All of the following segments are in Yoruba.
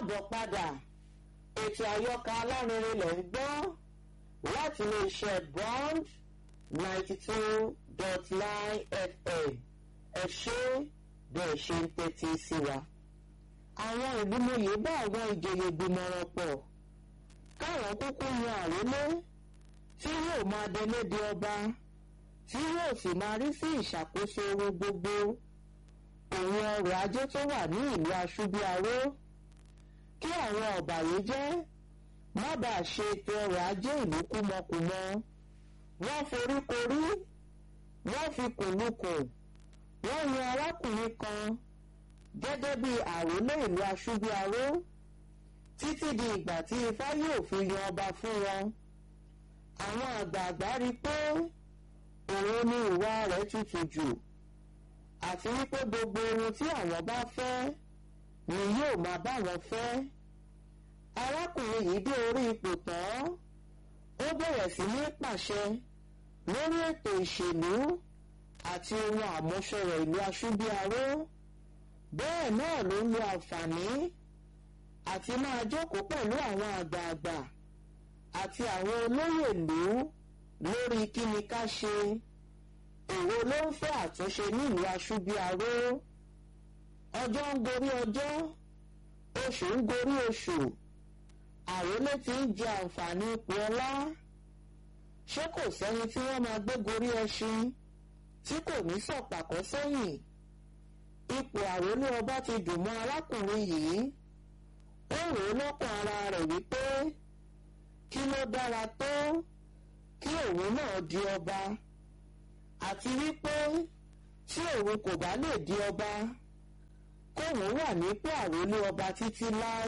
káàbọ̀ padà ètò àyọkà alárinrin lẹ̀ ń gbọ́ láti iléeṣẹ́ bond ninety two dot nine fm ẹ ṣé bẹ́ẹ̀ ṣe ń tẹ́tí sí wa. àwọn ìgbìmọ̀yé bá àwọn ìjòyè gbìmọ̀ràn pọ̀ káwọn kúkú yan àrólé tí yóò máa dẹlédé ọba tí yóò sì máa rí sí ìṣàkóso owó gbogbo òun ọrọ̀ ajé tó wà ní ìlú aṣúbíàró kí àwọn ọ̀bàyéjẹ́ má bàa ṣe ètò ọrọ̀ ajé ìlú kúmọkùmọ wọ́n foríkorí wọ́n fi kùnlùkùn wọ́n yan arákùnrin kan gẹ́gẹ́ bí àrólé ìlú aṣúbíàró títí di ìgbà tí ifá yóò fi yan ọba fún wọn àwọn àgbààgbà rí i pé òun ni ìwà rẹ̀ tutù jù àti wípé gbogbo ohun tí àwọn bá fẹ́ ni yóò máa bá wọn fẹ́ arákùnrin yìí dé orí ipò tán ó bẹ̀rẹ̀ sí ní pàṣẹ lórí ètò ìṣèlú àti ohun àmúṣọrọ̀ ìlú aṣúbíàró bẹ́ẹ̀ náà ló ń lo àǹfààní àti máa jókòó pẹ̀lú àwọn àgbààgbà àti àwọn olóyè ìlú lórí kí ni ká ṣe èwo ló ń fẹ́ àtúnṣe nílùú aṣúbíàró ọjọ́ ń gorí ọjọ́ oṣù ń gorí oṣù àrólé ti ń jẹ àǹfààní ipò ọlá ṣé kò sẹ́ni tí wọ́n máa gbé gorí ẹṣin tí kò ní sọ̀pàkọ́ sẹ́yìn ipò àrólé ọba ti dùn mọ́ arákùnrin yìí ó rò ó lọ́kàn ara rẹ̀ wípé kí ló dára tó kí òun náà di ọba àti wípé tí òun kò bá lè di ọba kóun wà nípò àrólé ọba títí láé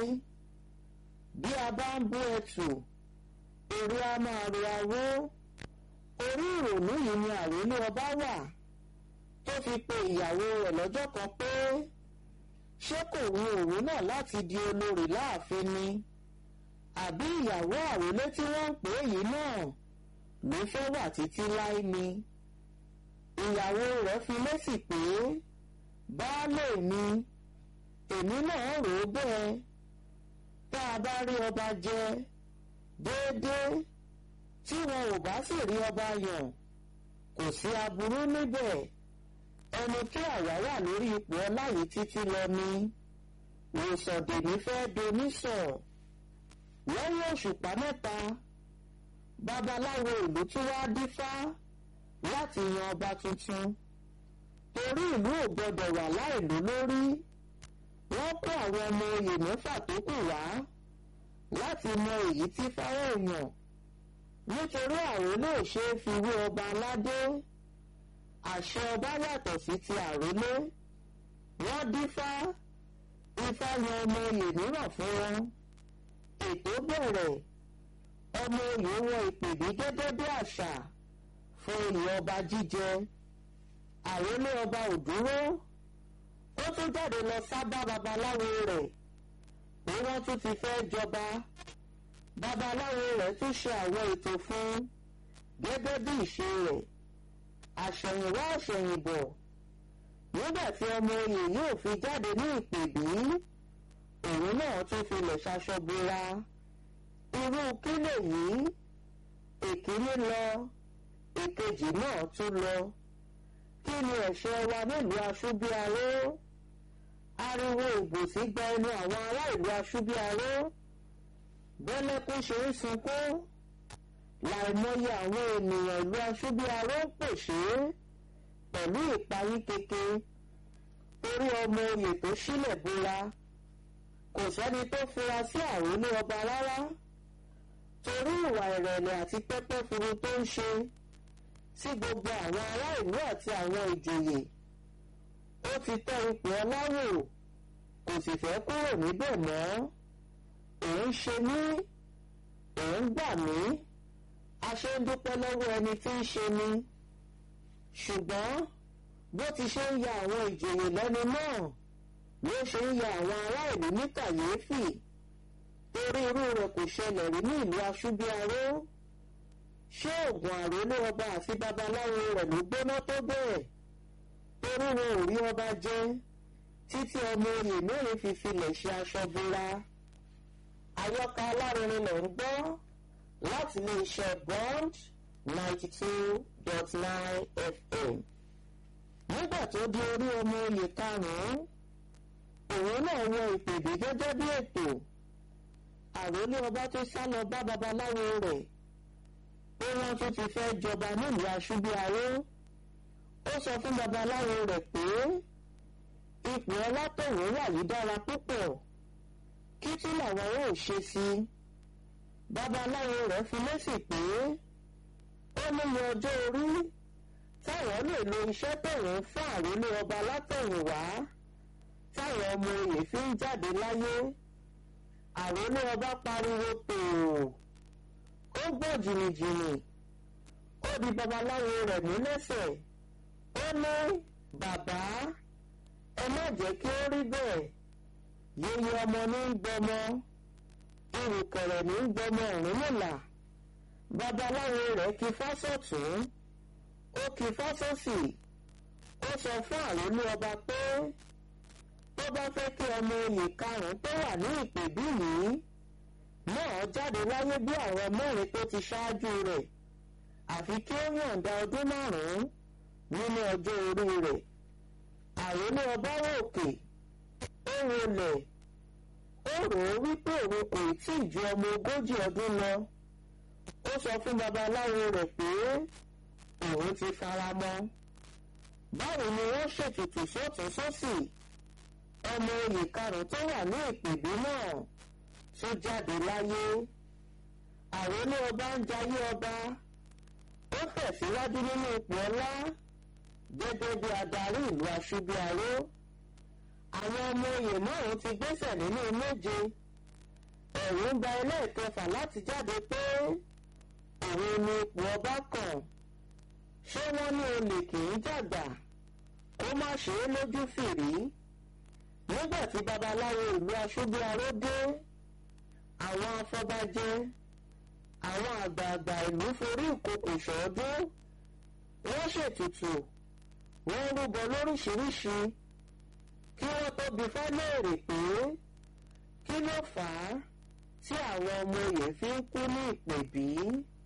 bí a bá ń bú ẹtù èrè a máa ro awó orí ìrònú yìí ni àrólé ọba wà tó fi pe ìyàwó rẹ̀ lọ́jọ́ kan pé ṣé kò wù òun náà láti di olórí láàfin ni àbí ìyàwó àrólé tí wọ́n ń pè é yìí náà ló fẹ́ wà títí láé ni ìyàwó rẹ̀ fi lésì pé baálé mi èmi náà rò ó bẹ́ẹ̀ tá a bá rí ọba jẹ déédéé tí wọn ò bá sì rí ọba yàn kò sí aburú níbẹ̀ ẹni tí àwa wà lórí ipò ọlá yìí títí lọ ni wòsàndèmí fẹ́ donísọ̀ lẹ́yìn òṣùpá mẹ́ta babaláwo ìlú tún wá dífá láti yan ọba tuntun torí ìlú ò gbọdọ̀ wà láìlú lórí wọ́n kó àwọn ọmọ oyè mẹ́fà tó kù wá láti mọ èyí tí fáwọn èèyàn nítorí àrólé ò ṣeé fi wé ọba aládé àṣẹ ọba yàtọ̀ sí ti àrólé wọ́n dífá ifá yan ọmọ oyè mìíràn fún wọn ètò bẹ̀rẹ̀ ọmọ oyè wọ ìpèbí gẹ́gẹ́ bí àṣà fún ilẹ̀ ọba jíjẹ àrólé ọba ò dúró ó tún jáde lọ sábà babaláwo rẹ̀ pé wọ́n tún ti fẹ́ jọba babaláwo rẹ̀ tún ṣe àwọn ètò fún gẹ́gẹ́ bí ìṣe rẹ̀ àṣẹ̀yìnwá àṣẹ̀yìnbọ̀ nígbà tí ọmọ oyè yóò fi jáde ní ìpèbí òun náà tún filẹ̀ ṣaṣọbora irú kí lèyí èkíní lọ èkejì náà tún lọ kí ni ẹ̀ṣẹ̀ wa nílùú aṣúbíaró ariwo ìbòsí gba ẹnu àwọn ará ìlú aṣúbíaró bẹ́lẹ́kún ṣe ń sunkún láìmọye àwọn ènìyàn ìlú aṣúbíaró ń pèsè pẹ̀lú ìparí keke torí ọmọ oyè tó sílẹ̀ bóra kò sẹ́ni tó fura sí àrólé ọba rárá torí ìwà ìrẹ̀lẹ̀ àti pẹ́pẹ́ furu tó ń ṣe sí gbogbo àwọn ará ìlú àti àwọn ìjòyè ó ti tẹ́ ipò ọláwò kò sì fẹ́ kúrò níbẹ̀ mọ́ òun ṣe mí òun gbà mí a ṣe ń dúpẹ́ lọ́wọ́ ẹni tí ń ṣe ni ṣùgbọ́n bó ti ṣe ń ya àwọn ìjòyè lẹ́nu náà ló ṣe ń ya àwọn ará ìlú ní kàyéfì torí irú rẹ̀ kò ṣẹlẹ̀ rí ní ìlú aṣúbíaró ṣé oògùn àrólé ọba àti babaláwo rẹ̀ ló gbóná tó bẹ́ẹ̀ torí wọn ò rí ọba jẹ títí ọmọ oyè mẹ́rin fi filẹ̀ ṣe aṣọ bora àyọkà alárinrin lẹ̀ ń gbọ́ láti ilé iṣẹ́ bond ninety two dot nine fm. nígbà tó di orí ọmọ oyè karùn-ún òun náà wọ ìpèbí gẹ́gẹ́ bí ètò àròlé ọba tó sá lọ bá babaláwo rẹ̀ pé wọ́n tún ti fẹ́ jọba nílùú aṣúbíaró ó sọ fún babaláwo rẹ̀ pé ipò ọlátọ̀wọ́ wà yìí dára púpọ̀ kí tí làwọn ò ṣe sí i babaláwo rẹ̀ fi lésì pé ó níye ọjọ́ orí táwọn lè lo iṣẹ́ tòun fún àròlé ọba látọ̀yìnwá táwọn ọmọ oyè fi ń jáde láyé àròlé ọba pariwo tòò ó gbọ́ jìnnìjìnnì ó di babaláwo rẹ̀ mú lẹ́sẹ̀ ó ní bàbá ẹ má jẹ́ kí ó rí bẹ́ẹ̀ yeye ọmọ ní ń gbọmọ ìrùkẹ̀rẹ̀ ní ń gbọmọ Ọ̀rúnmìlà babaláwo rẹ̀ kí fásọ̀tún ó kí fásọ̀sì ó sọ fún àròlé ọba pé tó bá fẹ́ kí ọmọ oyè karùn-ún tó wà ní ìpèbí yìí náà jáde láyé bí àwọn mẹ́rin tó ti ṣáájú rẹ̀ àfi kí ó yọ̀ǹda ọdún márùn-ún nínú ọjọ́ orí rẹ̀ àròlé ọba òkè ó rolẹ̀ ó rò ó wípé òun kò tí ì ju ọmọ ogójì ọdún lọ ó sọ fún babaláwo rẹ̀ pé òun ti fara mọ́ báwo ni wọ́n ṣètùtù sọ́tún sósì ọmọ oyè karùn-ún tó wà ní ìpèbí náà tó jáde láyé àròlé ọba ń jayé ọba ó tẹ̀síwájú nínú ipò ọlá gẹ́gẹ́ bí adarí ìlú aṣúbíaró àwọn ọmọ oyè márùn ti gbéṣẹ̀ nínú méje ẹ̀rù ń ba ẹlẹ́ẹ̀kẹfà láti jáde pé òun ni ipò ọba kàn ṣé wọ́n ní olè kì í jàgbà kó má ṣe é lójú fìrí nígbà tí babaláwo ìlú aṣúbíaró dé àwọn afọbajẹ àwọn àgbààgbà ìlú forí ìkòkò ṣọọdún wọ́n ṣètùtù wọ́n rúbọ lóríṣiríṣi kí wọ́n tó bi fáléèrè pé kí ló fà á tí àwọn ọmọ oyè fi ń kú ní ìpèbí.